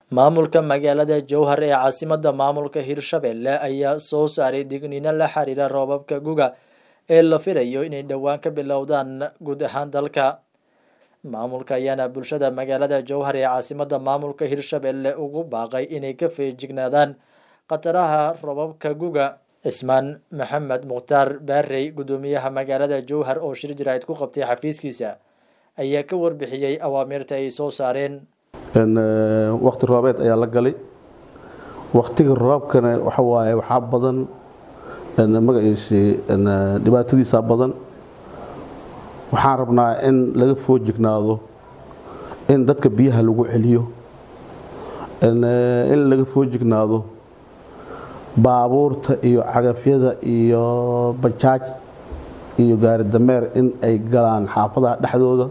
maamulka magaalada jowhar ee caasimada maamulka hirshabelle ayaa soo saaray digniino la xiriira roobabka guga ee la filayo inay dhowaan ka bilowdaan guud ahaan dalka maamulka ayaana bulshada magaalada jowhar ee caasimada maamulka hirshabelle ugu baaqay inay ka feejignaadaan khataraha roobabka guga cismaan maxamed mukhtaar baarey guddoomiyaha magaalada jowhar oo shir jaraa'id ku qabtay xafiiskiisa ayaa ka warbixiyey awaamirta ay soo saareen wakti roobeed ayaa la galay waktiga roobkana waxa waaye waxaa badan magaciisi dhibaatadiisa badan waxaan rabnaa in laga foojignaado in dadka biyaha lagu celiyo in laga foojignaado baabuurta iyo cagafyada iyo bajaaj iyo gaari dameer in ay galaan xaafadaha dhexdooda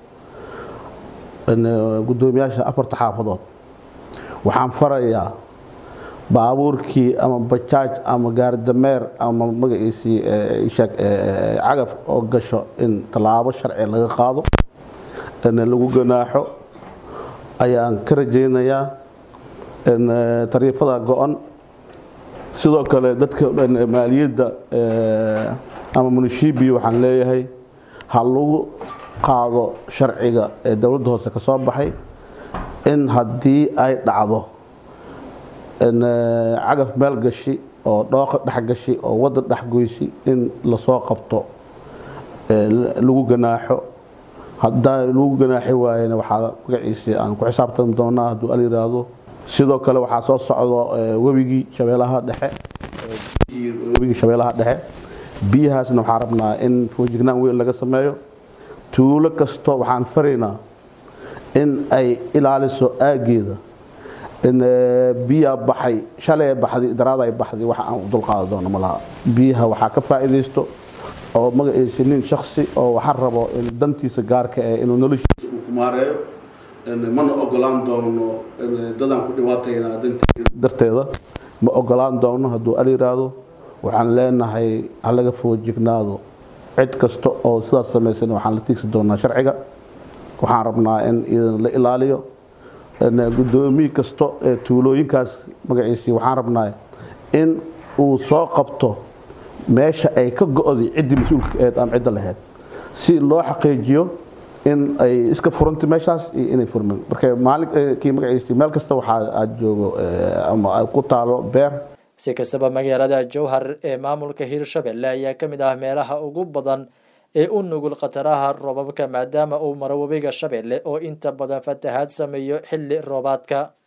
guddoomiyaasha afarta xaafadood waxaan farayaa baabuurkii ama bajaaj ama gaari dameer ama magaciisii cagaf oo gasho in tallaabo sharci laga qaado lagu ganaaxo ayaan ka rajaynayaa tariifada go-on sidoo kale dadka maaliyadda ama munishibi waxaan leeyahay ha lagu qaado sharciga ee dowladda hoose ka soo baxay in haddii ay dhacdo cagaf meel gashi oo dhooqa dhex gashi oo wadda dhex goysi in lasoo qabto lagu ganaaxo haddaa lagu ganaaxi waayena waxaa magaciisii aan ku xisaabtami doonaa hadduu al yiraahdo sidoo kale waxaa soo socdo webigii shabeelaha dhexe webigii shabeelaha dhexe biyahaasna waxaan rabnaa in foojignaan weyn laga sameeyo tuulo kasto waxaan faraynaa in ay ilaaliso aageeda in biyaa baxay shalay baxday daraaday baxday waxa aan u dulqaadi doono malaha biyaha waxaa ka faa'iidaysto oo magaciisi nin shaksi oo waxaan rabo dantiisa gaarka eh inuu noloshiisa uu kumaareeyo mana ogolaan doono dadaan ku dhibaatayna darteeda ma ogolaan doono hadduu al yiraahdo waxaan leenahay halaga foojignaado cid kasta oo sidaas samaysan waxaan la tiigsi doonaa sharciga waxaan rabnaa in idan la ilaaliyo guddoomiye kasta ee tuulooyinkaas magaciisii waxaan rabnaa in uu soo qabto meesha ay ka go-day ciddii mas-uulka aheed ama cidda laheyd si loo xaqiijiyo in ay iska furantay meeshaas iyo inay furmin marka maalinkii magaciisii meel kasta waxaa aad joogo ama ay ku taalo beer si kastaba magaalada jowhar ee maamulka hirshabelle ayaa ka mid ah meelaha ugu badan ee u nugul khataraha roobabka maadaama uu maro webiga shabeelle oo inta badan fatahaad sameeyo xilli roobaadka